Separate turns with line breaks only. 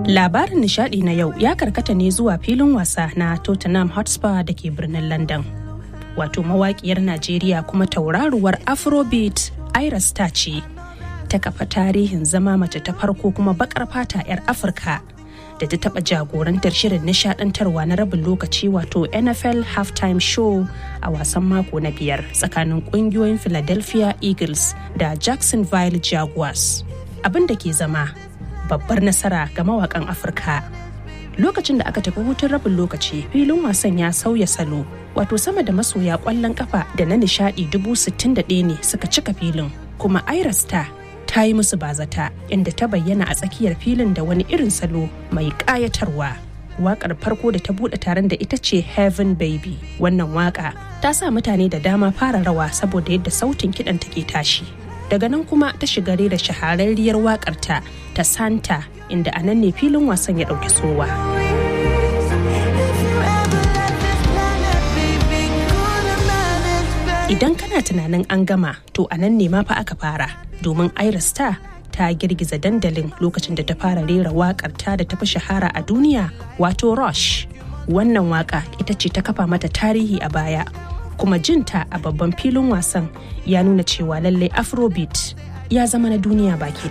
Labarin nishadi na yau ya karkata ne zuwa filin wasa na Tottenham Hotspur da ke birnin London. Wato mawaƙiyar Najeriya kuma tauraruwar Afrobeat Ira Star ce. Ta kafa tarihin zama mace ta farko kuma bakar fata 'yar Afirka da ta taɓa jagorantar shirin nishadantarwa na rabin lokaci wato NFL halftime show a wasan mako na biyar tsakanin ƙungiyoyin Philadelphia Eagles da Jacksonville Jaguars. Abin da ke zama babbar nasara ga mawakan Afirka. Lokacin da aka tafi hutun rabin lokaci filin wasan ya sauya salo wato sama da masoya kwallon kafa da na nishadi dubu sittin da ɗaya ne suka cika filin kuma Ira Star ta yi musu bazata inda ta bayyana a tsakiyar filin da wani irin salo mai ƙayatarwa. Wakar farko da ta buɗe taron da ita ce Heaven Baby. Wannan waka ta sa mutane da dama fara rawa saboda yadda sautin kiɗan take tashi. Daga nan kuma ta shiga da shahararriyar wakarta ta Santa inda a nan ne filin wasan ya ɗauki sowa. Idan kana tunanin an gama to a nan ne ma fa aka fara domin Ira Star ta girgiza dandalin lokacin da ta fara rera wakar ta da tafi shahara a duniya wato Rush. Wannan waka ita ce ta kafa mata tarihi a baya kuma jinta a babban filin wasan ya nuna cewa lallai Afrobeat ya zama na duniya baki